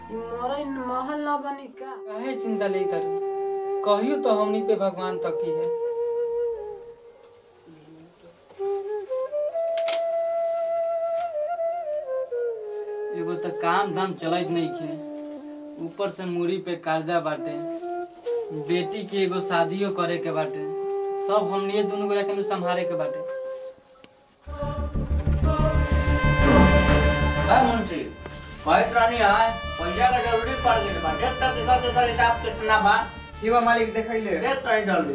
ई मोरे महल ना बनी का काहे चिंता ले तारू कहियो तो हमनी पे भगवान तकी है एगो तो काम धाम चलत नहीं खे ऊपर से मूड़ी पे कर्जा बाटे बेटी की एगो शादियो करे के बाटे सब हमनी दोनों गोरा के संभाले के बाटे है मुंशी कहत रानी है पैसा का जरूरी पड़ गई बा देख तक इधर इधर हिसाब कितना बा ठीक बा मालिक देखैले देख तनी जल्दी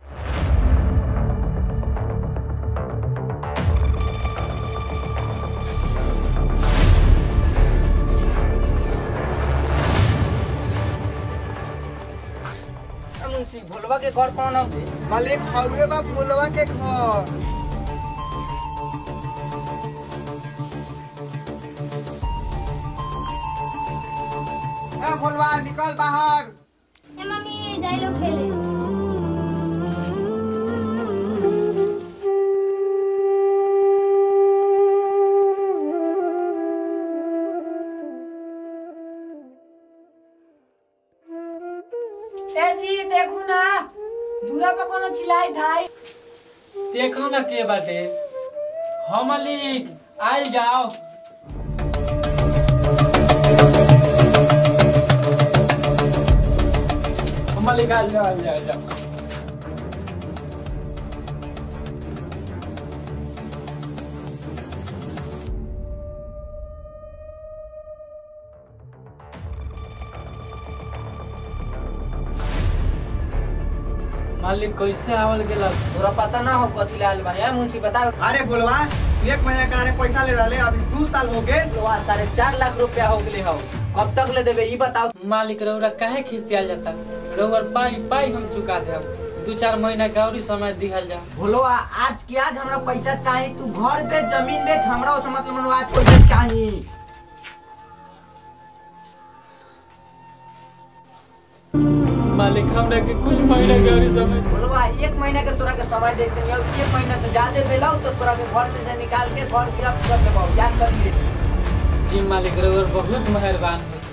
ए मुंशी भोलवा के घर कौन हवे मालिक हवे बा फुलवा के घर ए भोलवा निकल बाहर ए मम्मी जाई लो खेले ए जी देखू ना दूरा पर कोनो चिल्लाई थाई देखो ना के बाटे हम मालिक आइल जाओ हम मालिक आइल जाओ आइल जाओ आइल जाओ मालिक कैसे आवल गेला तोरा पता ना हो कथी लाल बा है मुंशी बताओ अरे भोलवा एक महीना करारे पैसा ले रहले अभी दू साल हो गए लोहा साढ़े चार लाख रुपया हो गए हो कब तक ले देबे ई बताओ मालिक रउरा काहे खिसियाल जाता रउर पाई पाई हम चुका देब दू चार महीना के और समय दिहल जा भोलवा आज की आज हमरा पैसा चाहिए तू घर पे जमीन बेच हमरा उसे मतलब मनवा आज पैसा चाहिए मालिक हमरा के कुछ महीना के और समय भोलवा एक महीना के तोरा के समय देते हैं और एक महीना से ज्यादा बेलाऊ तो तोरा के घर में से निकाल के घर गिरफ्त कर देबो याद कर लिए जी मालिक रउर बहुत मेहरबान हो